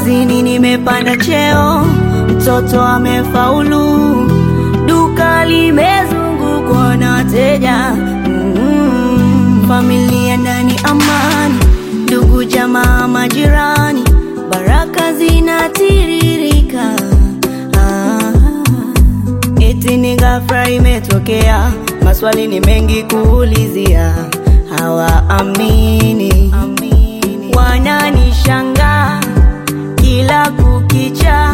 kazini nimepanda cheo, mtoto amefaulu, duka limezungukwa na wateja mm, familia ndani amani, ndugu jamaa majirani, baraka zinatiririka ah, eti ni ghafla imetokea, maswali ni mengi kuulizia, hawaamini wananishangaa kila kukicha,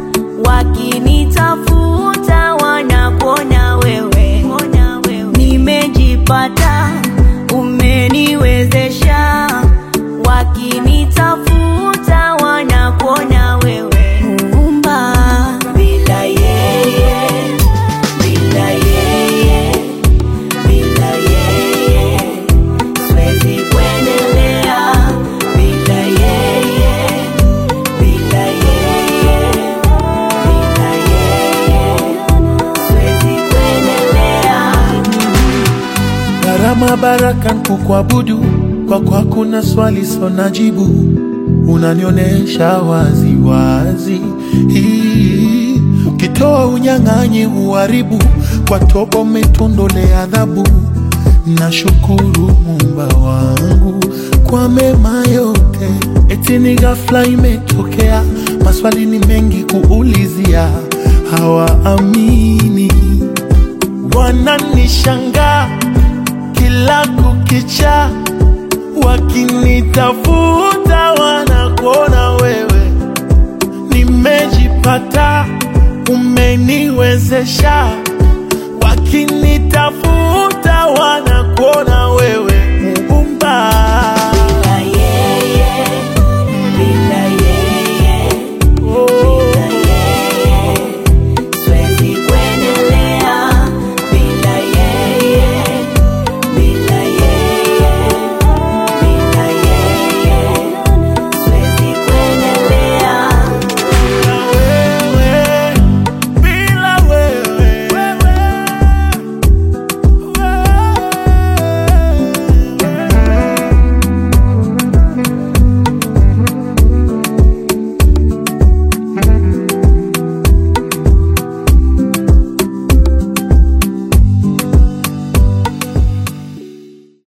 wakinitafuta wanakuona wewe, nimejipata, umeniwezesha, wakinitafuta wanakuona wewe, Muumba bila yeye, bila yeye, bila yeye siwezi kuendelea bila yeye, bila yeye, bila yeye siwezi kuendelea. Gharama baraka kukuabudu kwako hakuna swali sona jibu, unanionyesha wazi wazi. Hii, Ukitoa unyang'anyi uharibu, kwa toba umetondolea adhabu. Nashukuru Muumba wangu kwa mema yote, eti ni ghafla imetokea, maswali ni mengi kuulizia, hawaamini wananishangaa kila kukicha, wakinitafuta wanakuona wewe, nimejipata, umeniwezesha, wakinitafuta